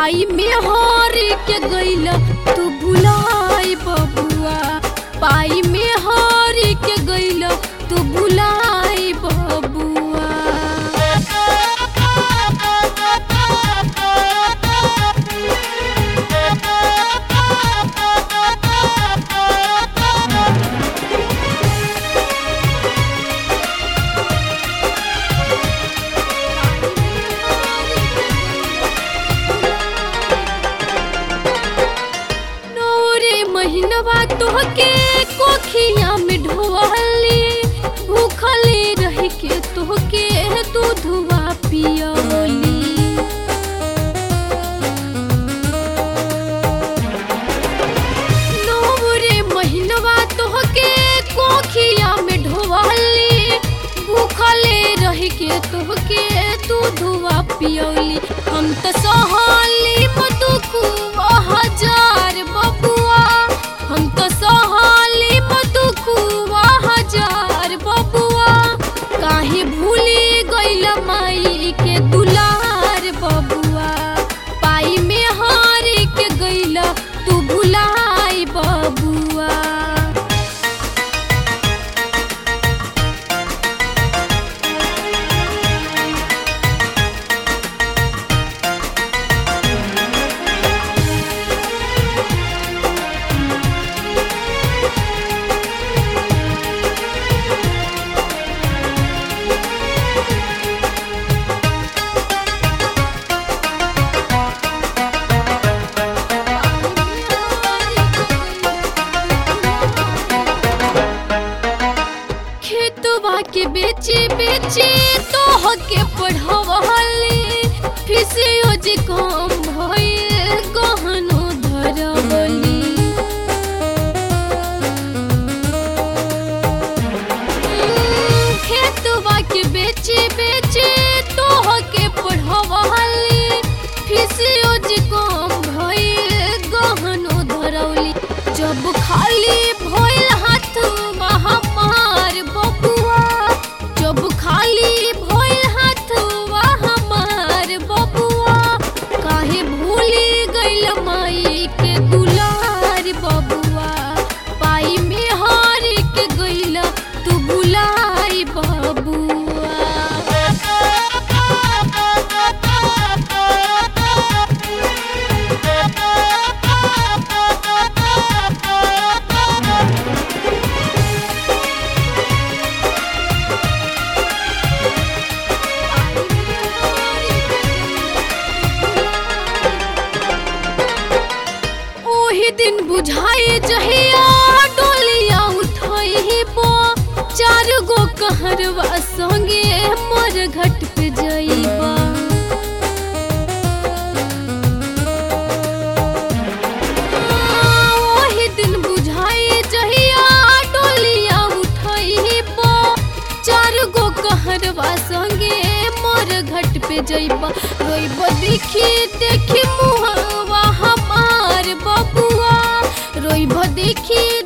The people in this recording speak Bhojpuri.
पाई में हार के गईला तू भुलाई बबुआ पाई में हार के गईला तू भुलाई बबुआ नौरे महीनवा तोहके कोखिया में ढोली भूखले रह के तोहके दूधवा पियली नौरे महीनवा तोहके कोखिया में ढोली भूखले रह के तोहके दूधवा पियली हम तो सहली मधुकुआ हजार बबुआ हम तो सहली मधुकुआ हजार बबुआ काहे भूली गइल माई के दुलार बबुआ पाई में हार के गइल तू भुलाई बबुआ खेतवा के बेचे बेचे तोह के पढ़वली फिसियो जे कम भइल गहनो धरवली खेतवा के बेचे बेचे तोह के पढ़वली फिसियो जे कम भइल गहनो धरवली जब खाली भइल हाथ हमार बबुआ जब खाली भइल हाथ हमार बबुआ काहे भूली गइल माई के दुलार बबुआ पाई में हार के गइल तू भुलाई बबुआ ओही दिन बुझाए जहिया डोलिया उठाई बो चार गो कहरवा संगे मोर घट पे जइबा ओही दिन बुझाए जहिया डोलिया उठाई बो चार गो कहरवा संगे मोर घट पे जइबा रोइब देखी देखी मुहवा हमार बबुआ रोइब देखी